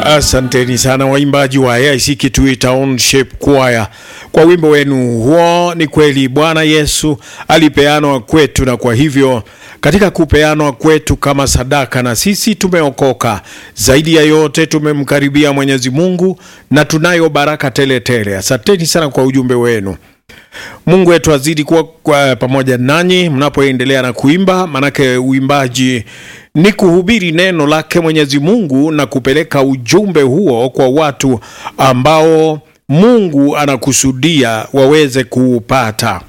Asanteni sana waimbaji wa AIC Kitui Township Choir kwa wimbo wenu huo. Ni kweli Bwana Yesu alipeanwa kwetu, na kwa hivyo katika kupeanwa kwetu kama sadaka, na sisi tumeokoka. Zaidi ya yote tumemkaribia Mwenyezi Mungu na tunayo baraka tele tele. Asanteni sana kwa ujumbe wenu. Mungu wetu azidi kuwa kwa pamoja nanyi mnapoendelea na kuimba, manake uimbaji ni kuhubiri neno lake Mwenyezi Mungu na kupeleka ujumbe huo kwa watu ambao Mungu anakusudia waweze kuupata.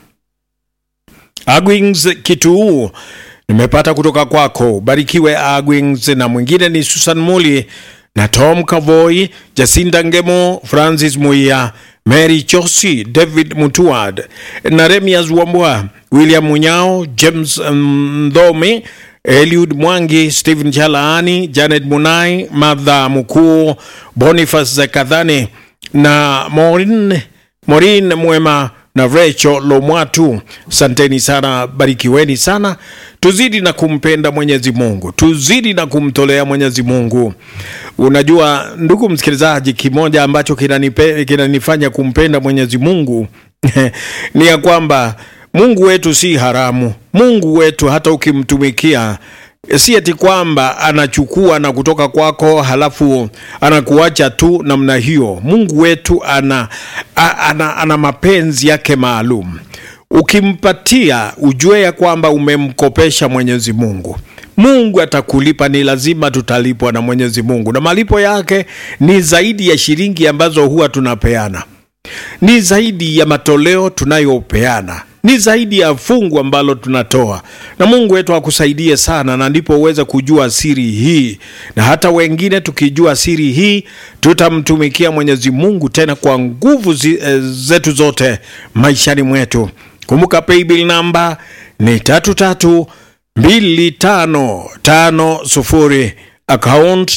Agwings Kituu nimepata kutoka kwako, barikiwe Agwings, na mwingine ni Susan Muli na Tom Kavoi, Jacinda Ngemo, Francis Muia, Mary Chosi, David Mutuad, Naremias Wambua, William Munyao, James Mdhomi, Eliud Mwangi, Stephen Chalaani, Janet Munai, Martha Mukuu, Boniface Zekadhani na Maureen, Maureen Mwema na Rachel Lomwatu. Santeni sana, barikiweni sana. Tuzidi na kumpenda Mwenyezi Mungu, tuzidi na kumtolea Mwenyezi Mungu. Unajua ndugu msikilizaji, kimoja ambacho kinanipe, kinanifanya kumpenda Mwenyezi Mungu ni ya kwamba Mungu wetu si haramu. Mungu wetu hata ukimtumikia si ati kwamba anachukua na kutoka kwako halafu anakuacha tu namna hiyo. Mungu wetu ana, ana, ana mapenzi yake maalum. Ukimpatia ujue ya kwamba umemkopesha Mwenyezi Mungu. Mungu atakulipa, ni lazima tutalipwa na Mwenyezi Mungu, na malipo yake ni zaidi ya shilingi ambazo huwa tunapeana, ni zaidi ya matoleo tunayopeana ni zaidi ya fungu ambalo tunatoa, na Mungu wetu akusaidie sana, na ndipo uweze kujua siri hii, na hata wengine tukijua siri hii tutamtumikia Mwenyezi Mungu tena kwa nguvu zi, e, zetu zote maishani mwetu. Kumbuka paybill namba ni tatu tatu mbili tano tano sufuri account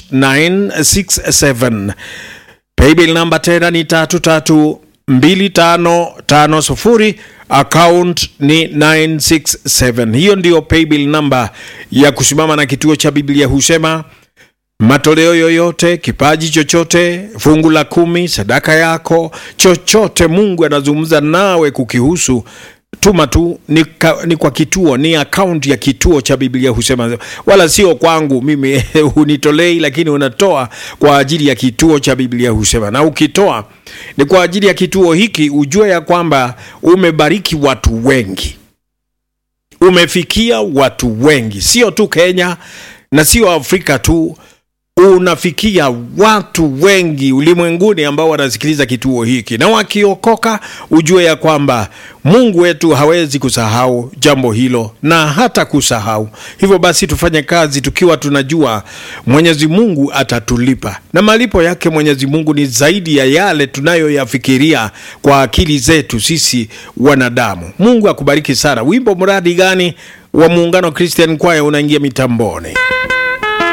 967 paybill namba tena ni tatu tatu mbili tano tano sufuri account ni 967. Hiyo ndiyo paybill namba ya kusimama na kituo cha Biblia husema matoleo yoyote, kipaji chochote, fungu la kumi, sadaka yako, chochote Mungu anazungumza nawe kukihusu tuma tu ni, ka, ni kwa kituo, ni akaunti ya kituo cha Biblia husema, wala sio kwangu mimi hunitolei, lakini unatoa kwa ajili ya kituo cha Biblia husema. Na ukitoa ni kwa ajili ya kituo hiki, ujue ya kwamba umebariki watu wengi, umefikia watu wengi, sio tu Kenya na sio Afrika tu unafikia watu wengi ulimwenguni ambao wanasikiliza kituo hiki, na wakiokoka, ujue ya kwamba Mungu wetu hawezi kusahau jambo hilo na hata kusahau. Hivyo basi, tufanye kazi tukiwa tunajua Mwenyezi Mungu atatulipa, na malipo yake Mwenyezi Mungu ni zaidi ya yale tunayoyafikiria kwa akili zetu sisi wanadamu. Mungu akubariki sana. Wimbo mradi gani wa Muungano Christian Choir unaingia mitamboni?